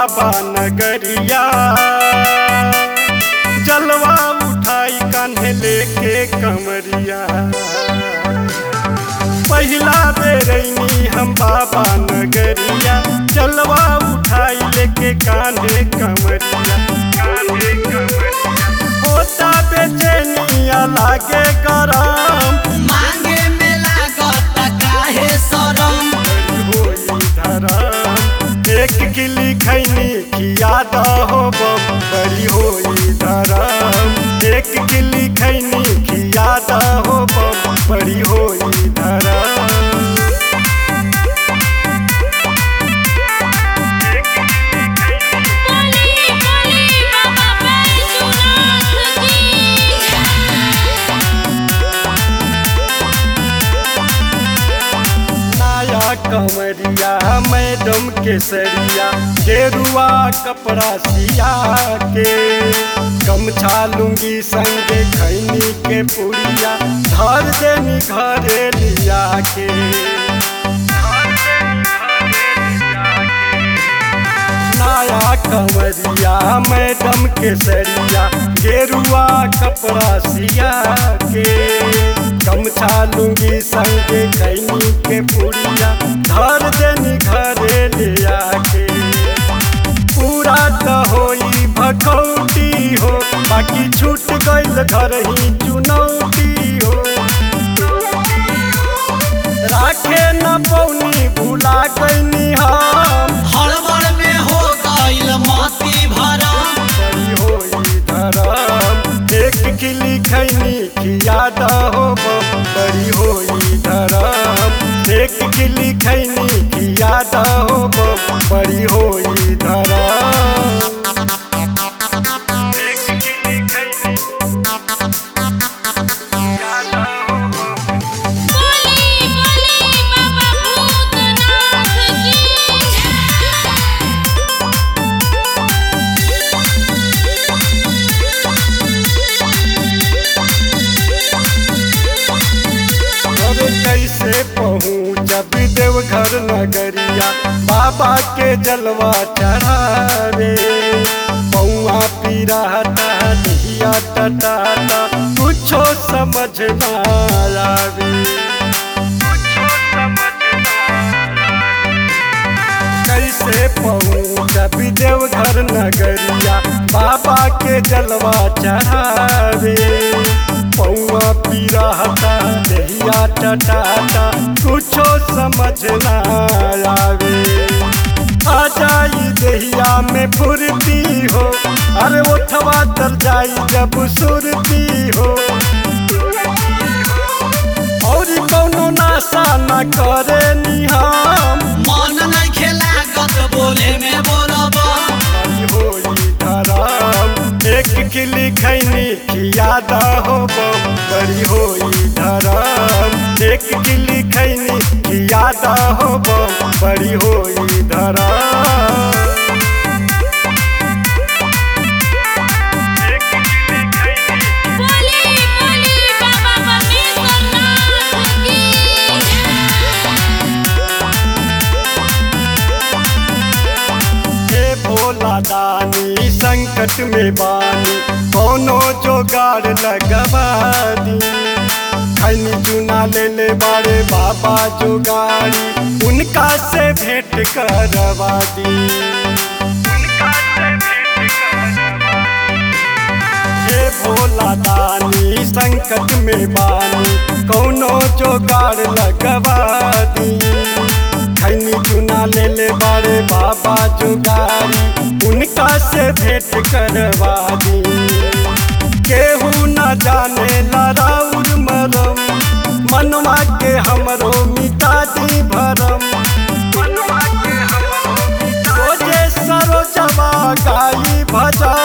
बाबा नगरिया जलवा उठाई कान्हे लेके कमरिया पहिला बेरैनी हम बाबा नगरिया जलवा उठाई लेके कान्हे कमरिया कान्हे कमरिया होता बेचैनिया लागे गरम मांगे में लागत काहे शरम होई धरम एक गिली खैनी खिया हो बम बड़ी होई धरम एक गिली खैनी खिया हो बम बड़ी होई धरम बोली बोली बाबा बैजूनाथ की नया कमरिया मैडम केसरिया गेरुआ कपड़ा सिया के गमछा लुंगी संगे खैनी के पुड़िया धर देनी घरे लिया के नया कमरिया मैडम केसरिया गेरुआ कपड़ा सिया के गमछा लुंगी संगे कैनी के पुड़िया धर देनी घरे लिया के पूरा त होई भखौटी हो बाकी छूट गइल घर ही चुनौती हो राखे न पौनी भुला गइनी हम हड़बड़ में हो गइल मोती भरम बड़ी होई धरम एक किली खैनी खिया हो बम बड़ी होई धरम एक किली खैनी खिया हो बम बड़ी होई धरम एक किली खैनी खियादा हो बम बोली बोली बाबा भूतनाथ की अरे कैसे पहुँचब देवघर नगरिया बाबा के जलवा चढ़ावे पौआ पीराता दिया टटाता कुछो समझ ना आवे कुछो समझ ना कैसे पहुँचब देवघर नगरिया बाबा के जलवा चढ़ावे पौआ पीराता दहिया टटाता कुछो समझ ना आवे आ जाई दहिया में फुर्ती हो अरे उठवा तर जाई जब सुरती हो और कौनो नाशा न करे निहाम मन नहीं खेलागत बोले में बोलब बड़ी होई धरम एक किली खैनी खिया हो बम बड़ी होई धरम एक किली खैनी खिया हो बम बड़ी होई धरम एक किली खैनी बोली बोली बाबा परमेश्वरनाथ की हे भोला दानी संकट में बानी कोनो जोगाड़ लगवा दी खैनी चुना ले ले बारे बाबा जोगाड़ी उनका से भेंट करवा दी उनका से भेंट करवा दी। हे भोला दानी संकट में बानी कौनो जोगाड़ लगवा दी खैनी चुना ले ले बारे बाबा जुगारी उनका से भेंट करवा दी केहू न जाने लड़ाउर मरम मनवा के हमरो मिटा दी भरम मनवा के हमरो रोजे सरोजवा गाई भजन